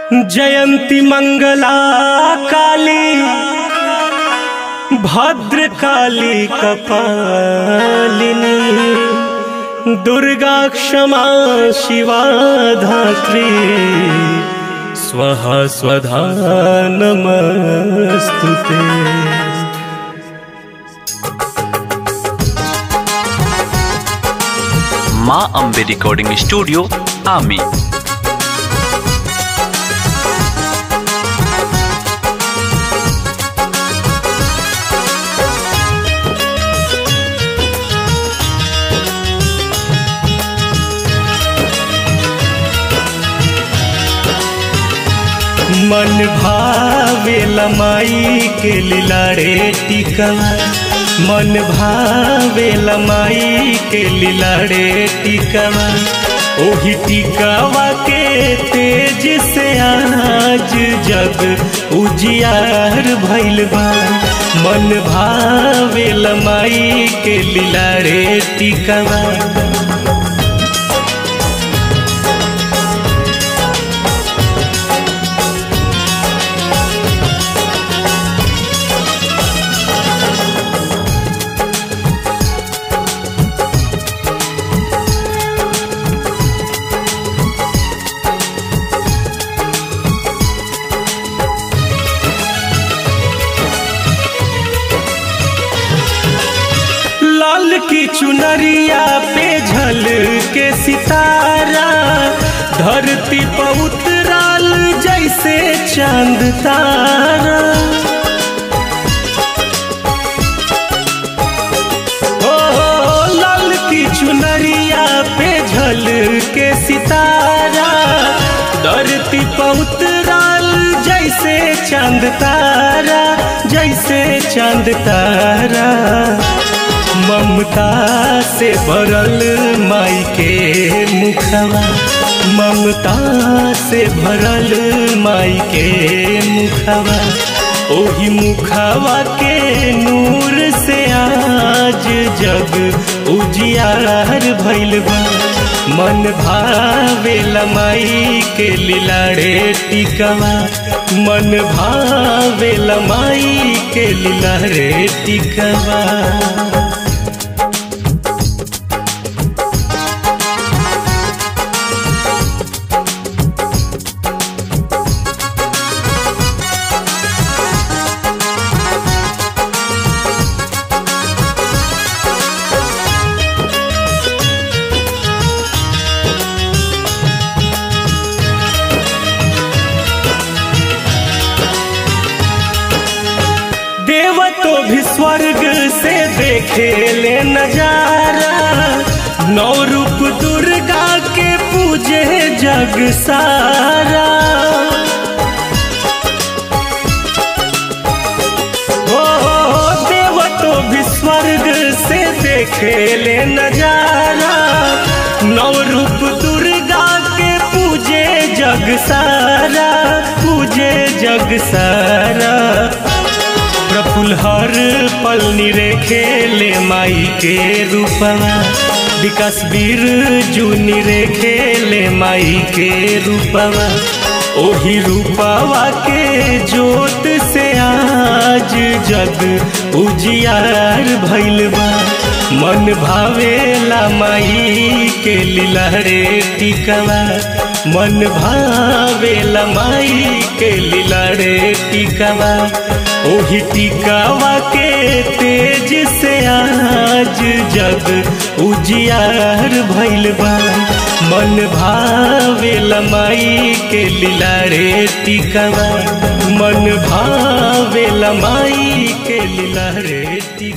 जयंती मंगला काली भद्र काली कपालिनी दुर्गा क्षमा शिवा धात्री स्वहा स्वधा नमस्तुते माँ अम्बे रिकॉर्डिंग स्टूडियो आमी मन भावे लमाई के लिलाड़े टिकवा मन भावे लमाई के लिलाड़े टिकवा ओही टिकवा के तेज से आज जग उजियार भइल बा मन भावे लमाई के लिलाड़े टिकवा लाल की चुनरिया पे झल के सितारा धरती पर उतराल जैसे चांद तारा ओ लाल की चुनरिया पे झल के सितारा धरती पर उतराल जैसे चांद तारा जैसे चांद तारा ममता से भरल माई के मुखवा ममता से भरल माई के मुखवा ओही मुखवा के नूर से आज जग उजियार भइल बा मन भावे लमाई के लिलाड़े टिकवा मन भावे लमाई के लिलाड़े टिकवा देव तो भी स्वर्ग से देखे ले नजारा नौ रूप दुर्गा के पूजे जग सारा ओ देव तो भी स्वर्ग से देखे ले नजारा नौ रूप दुर्गा के पूजे जग सारा पूजे जग सारा प्रफुल हर पल निरेखे ले माई के रूपवा विकास वीर जूनी रेखे ले माई के रूपवा ओही रूपवा के जोत से आज जग उजियार भइल बा मन भावेला माई के लिलहरे टिकवा मन भावेला माई के लिलहरे टिकवा ओही टिकावा के तेज से आज जग उजियार भइल बा मन भावे लमाई के लिलारे टिकावा मन भावे लमाई के लिलारे टिकावा